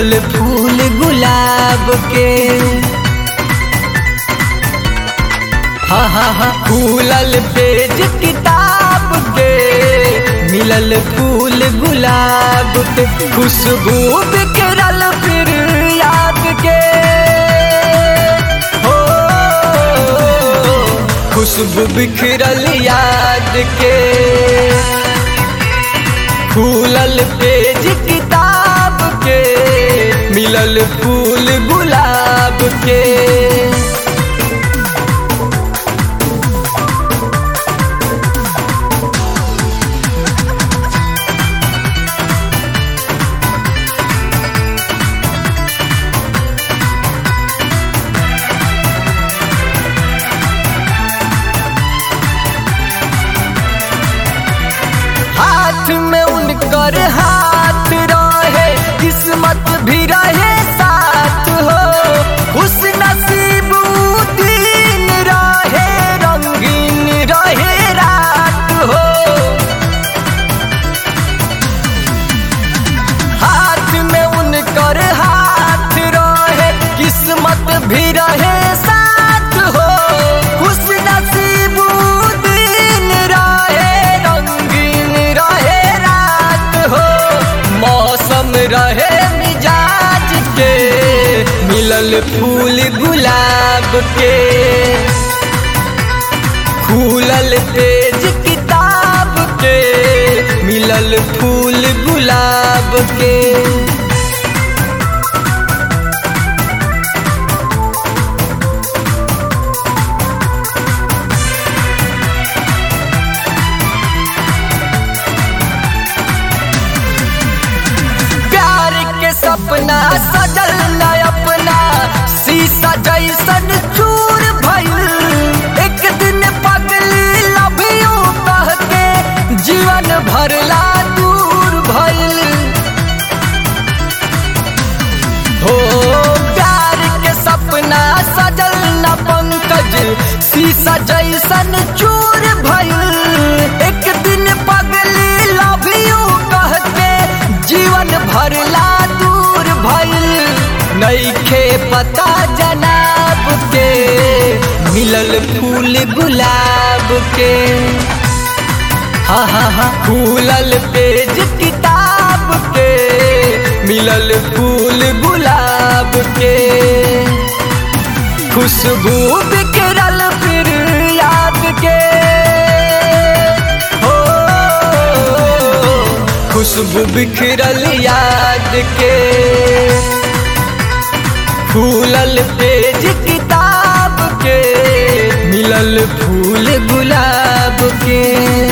मिलल फूल गुलाब के हा हा हा फूलल पेज किताब के मिलल फूल गुलाब के खुशबू बिखरल फिर याद के हो खुशबू बिखरल याद के फूलल पेज किताब के मिलल फूल गुलाब के हाथ में उनकर हाथ रहे किस्मत भी रहे साथ हो खुश नसीब ऊ दिन रहे रंगीन रहे रात हो हाथ में उनकर हाथ रहे किस्मत भी रहे साथ हो खुश नसीब ऊ दिन रहे रंगीन रहे रात हो मौसम रहे मिजाज के मिलल फूल गुलाब के खुलल पेज किताब के मिलल फूल गुलाब के प्यार के सपना सजल न अपना शीशा जैसन चूर भइल एक दिन पगली लभियो कह के जीवन भरला दूर भइल हो प्यार के सपना सजल न पंकज शीशा जैसन चूर भइल एक दिन पगली लभियो कह के जीवन भरला दूर भइल नईखे पता जनाब के मिलल फूल गुलाब के हा हा हा फूलल पेज किताब के मिलल फूल गुलाब के खुशबू बिखरल फिर याद के हो खुशबू बिखरल याद के फूलल पेज किताब के मिलल फूल गुलाब के